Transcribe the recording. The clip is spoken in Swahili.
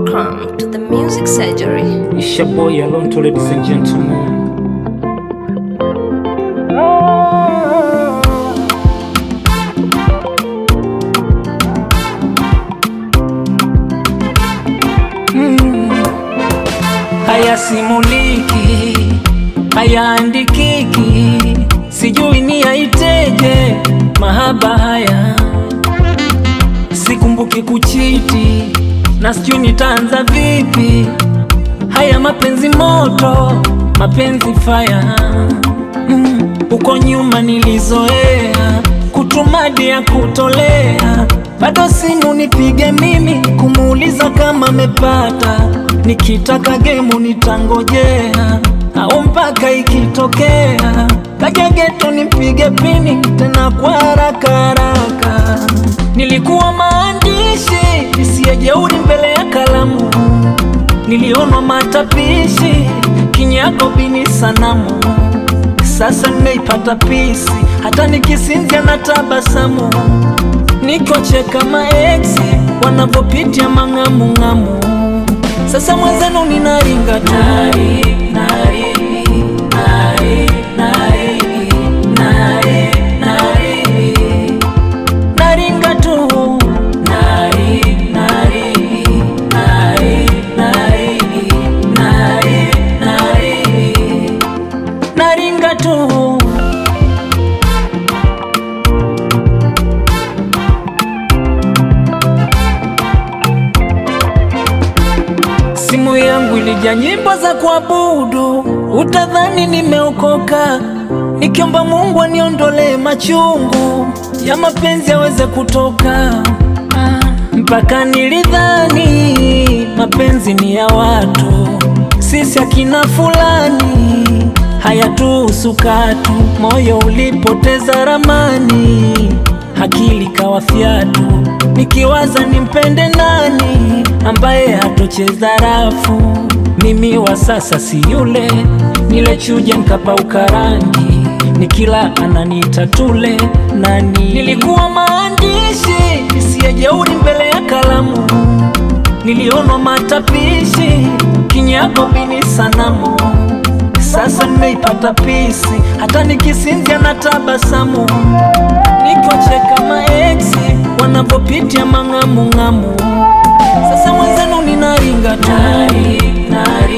Welcome to the Music Surgery. It's your boy Alonto, ladies and gentlemen. Hayasimuliki, hayaandikiki, sijui ni yaiteje mahaba haya, sikumbuki kuchiti na sijui nitaanza vipi. Haya mapenzi moto, mapenzi faya mm. Uko nyuma nilizoea kutumadi ya kutolea, bado simu nipige mimi kumuuliza kama amepata, nikitaka gemu nitangojea au mpaka ikitokea kaja geto nipige pini tena kwa haraka haraka. Nilikuwa maandishi isiyejeuri mbele ya kalamu, nilionwa matapishi kinyako bini sanamu. Sasa nimeipata pisi, hata nikisinzia na tabasamu, nikocheka maeksi wanavyopitia mang'amung'amu. Sasa mwenzenu ninaringa tu nari, nari, nari, nari, nari, nari. Naringa tu nari, nari, nari, nari, nari, nari. Naringa tu Simu yangu ilijaa nyimbo za kuabudu, utadhani nimeokoka, nikiomba Mungu aniondolee machungu ya mapenzi yaweze kutoka. Ah, mpaka nilidhani mapenzi ni ya watu, sisi akina fulani hayatuhusu katu. Moyo ulipoteza ramani, akili kawa fyatu, nikiwaza nimpende nani ambaye hatocheza rafu. Mimi wa sasa si yule nilechuja nkapauka rangi, nikila ananiita tule nani. Nilikuwa maandishi isiyejeuri mbele ya kalamu, nilionwa matapishi kinyako bini sanamu. Sasa nimeipata pisi, hata nikisinzia na tabasamu, nikocheka maeksi wanavyopitia mang'amung'amu. Sasa mwenzenu ninaringa tu nari, nari.